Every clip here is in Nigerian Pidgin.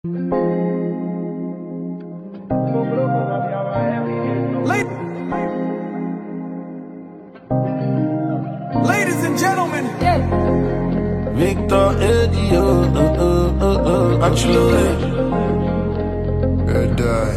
Ladies and gentlemen, Victor Eddie, oh, oh, oh, oh, oh, actually. Good die.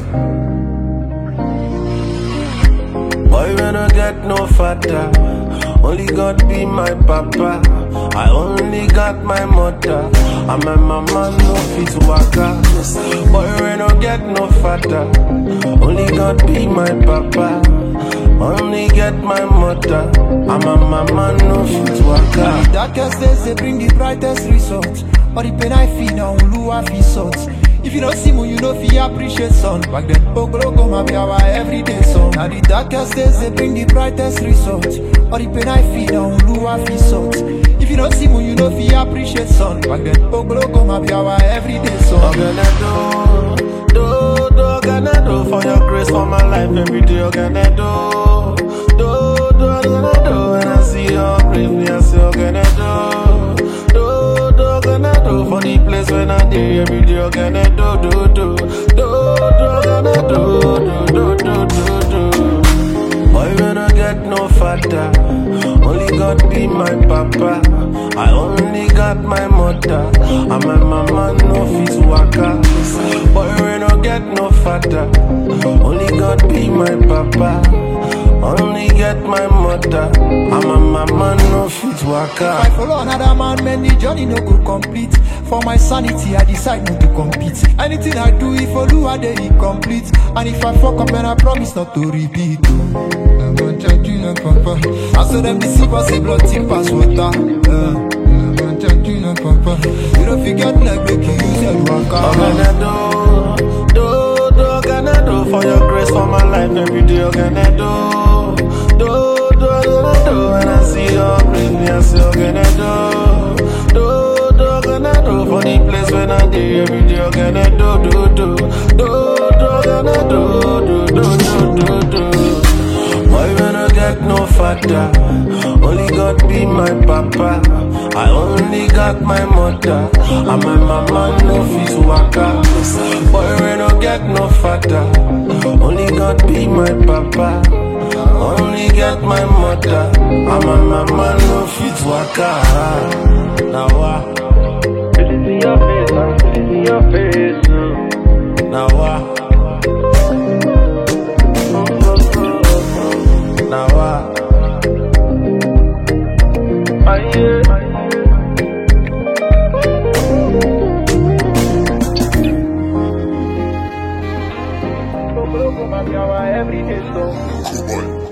Boy, when I get no father, only God be my papa. I only got my mother, and my mama no fit waka. Boy, when I get no father, only God be my papa. Only get my mother, and my mama no fit waka. Darkest days they bring the brightest results. All the pain I feel now, Lua feel salt. If you don't see me, you know fi appreciate sun. Back then, Oglogo ma be our everyday song. Now the darkest days they bring the brightest results. All the pain I feel now, Lua feel salt. If you don't see me, you know fi appreciate sun. Back then, Oglogo ma be our everyday song. Oganado, do, do, Oganado, for your grace for my life every day, Oganado, do, do, Oganado, when I see your grace, me I say Oganado, do, do, Oganado, for the place when I day every day, Oganado, do, do, do, do, Oganado, do, do, do, do, do. Boy, when I get no father, only God be my papa. I only got my mother, and my mama no fit waka. Boy, when I get no father, only God be my papa. Only get my mother, and my mama no fit If I waka. follow another man, man, the journey no go complete. For my sanity, I decide not to compete. Anything I do, if I do, I dey incomplete. And if I fuck up, then I promise not to repeat. oh. I'm gonna check you like papa. I saw them deceive us, say blood tip pass water. Uh, I'm gonna check you like papa. You don't forget like make you use your waka. Oganado, do, do, Oganado, for your grace for my life every day, Oganado, do, do, Oganado, when I see your grace, me I say Oganado, do, do, Oganado, for the place when I day every day, Oganado, do, do, do, do, Oganado, do, do, do, do, do. Boy, when I get no father, only God be my papa. I only got my mother, and my mama no fit waka. Boy, when I get no father, only God be my papa. Only get my mother, and my mama no fit waka. Now what? It is in your face, man. It is in your face. uh. Now what? Now what? Aye, yeah. Oglogo ma be our everyday song. Boy.